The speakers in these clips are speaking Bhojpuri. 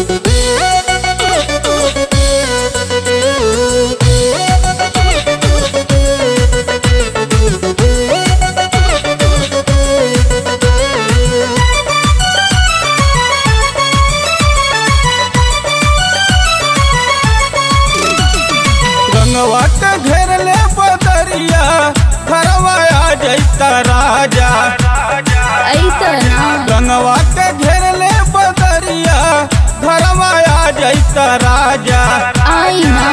रंगवा के घेरले बदरिया घरवा आ जैता राजा ऐतना रंगवा के घेरले बदरिया घरवा आ जैता राजा आई ना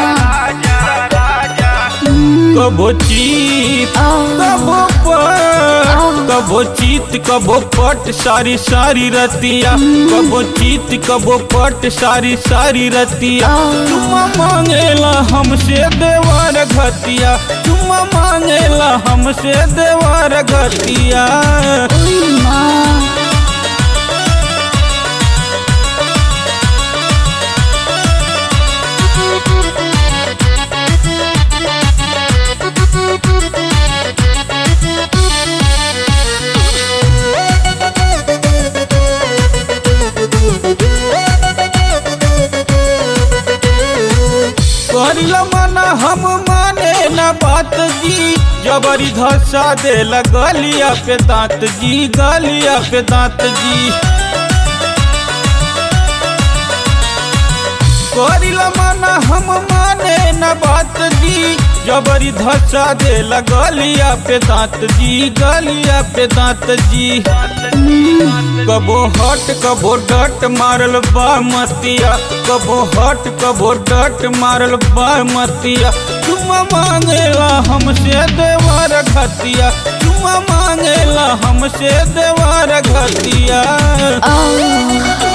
कबो चीत आ, कबो पट कबो चीत कबो पट सारी सारी रतिया कबो चीत कबो पट सारी सारी रतिया चुम्मा मांगेला हमसे देवार घतिया चुम्मा मांगेला हमसे देवार घतिया उई माँ करिला मना हम माने न बात जी जबरी धसा दे गलिया पे दांत जी गलिया पे दांत जी करिला मना हम माने न बात जी जबरी धसा दे गलिया पे दांत जी गलिया पे दांत जी कबो हट कबो डट मारल बा मतिया कबो हट कबो डट मारल बा मतिया चुम्मा मांगेला हमसे देवार घतिया चुम्मा मांगेला हमसे देवार घतिया आ,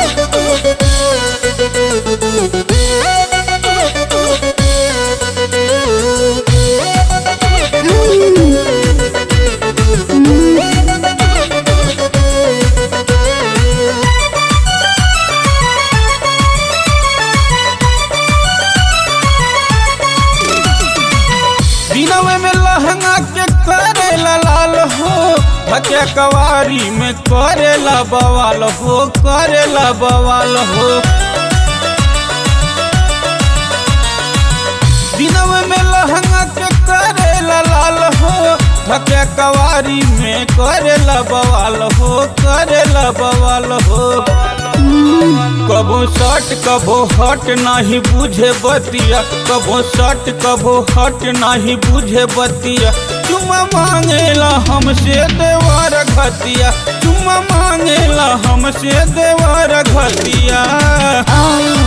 दिनवे में लहंगा के करेला लाल हो भके कवारी में करेला बवाल हो करेला बवाल हो दिनवे में लहंगा के करेला लाल हो भके कवारी में करेला बवाल हो करेला बवाल हो कबो सट कबो हट नाही बुझे बतिया कबो सट कबो हट नाही बुझे बतिया चुम्मा मांगेला हमसे देवार घतिया चुम्मा मांगेला हमसे देवार घतिया आ,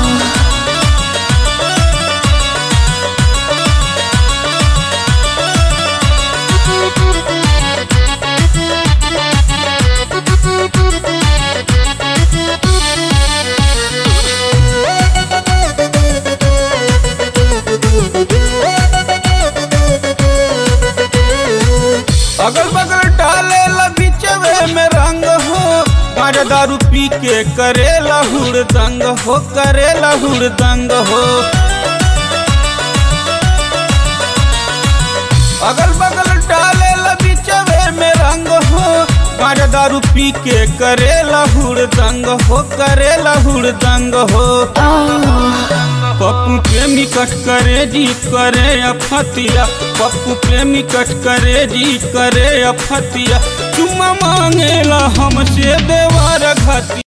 अगल बगल डाले बिचवे में रंग हो गांजा दारू पी के करेला हुड़दंग हो करेला हुड़दंग हो अगल बगल डाले बिचवे में रंग हो गांजा दारू पी के करेला हुड़दंग हो करेला हुड़दंग हो आ, पप्पू प्रेमी कट करे जी करे अफतिया पप्पू प्रेमी कट करे जी करे अफतिया चुम्मा मांगेला हमसे देवार घतिया